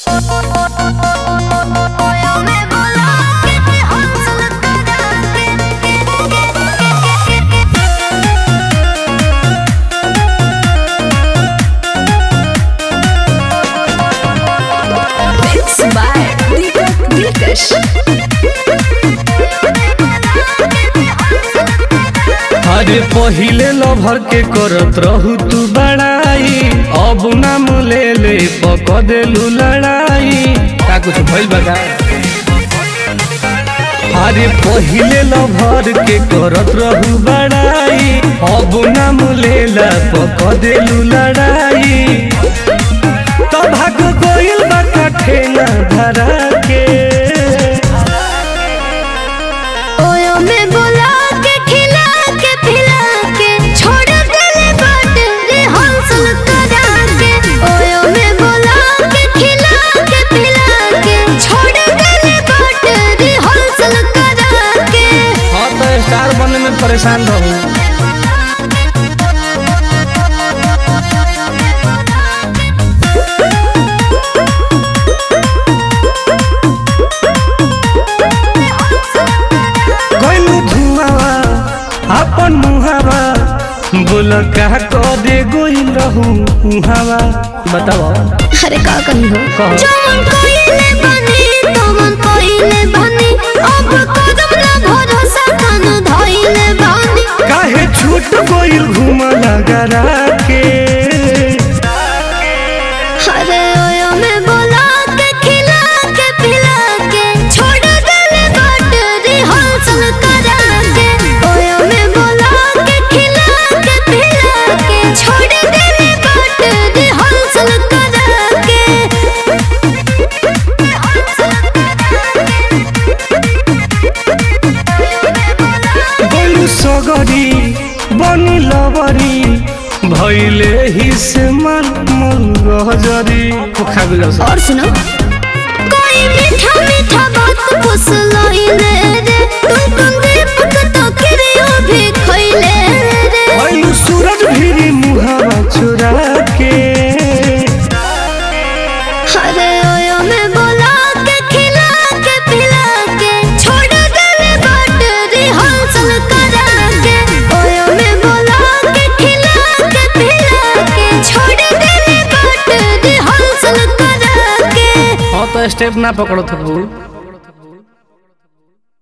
Mixed by Deepak Dilkash. अरे पहिले lover के करत रहू तू बड़ाई अब नाम ले ले पक देलू लड़ाई का कुछ भइल बा का? अरे पहिले लभर के करत रहू बड़ाई अब नाम ले ला पक देलू लड़ाई तो भाग गोइल बा कठेना धरा के ओयो में बोला के खिला के पिला के छोड़ देले बाट रे हंसल करा के ओयो में बोला के खिला के पिला के छोड़ देले बाट रे हंसल करा के हाँ तो स्टार बनने में परेशान रहूं गइलू धुआवा अपन मुहावा बोल का क दे गोइल रहू उहावा बताओ अरे का कही हो कहो। जमन कइले बनी तमन कइले बनी अब कदम ना भरोसा कन धइले बनी काहे छूट गोइल घुमा लगरा के अरे ओयो में बोला के खिला के पिला के छोड़ देले बाट रे हंसल करा के ओयो में बोला के खिला के पिला के छोड़ देले बाट रे हंसल करा के गइलू सगरी बनी लबरी भइले ही से मन मन गहजरी खोखा गेलो सब और सुनो कोई मीठा मीठा बात फुसलाइले रे तुम तुम दीपक तो किरियो भी खइले रे गइलू सूरज भिरी मुहावा चुरा के अरे ओयो में बोला के खिला के पिला के छोड़ देले बाट रे हंसल करा के ओयो में बोला के खिला के पिला के छोड़ देले बाट रे हंसल करा के हाँ तो स्टेप ना पकड़ो तो भूल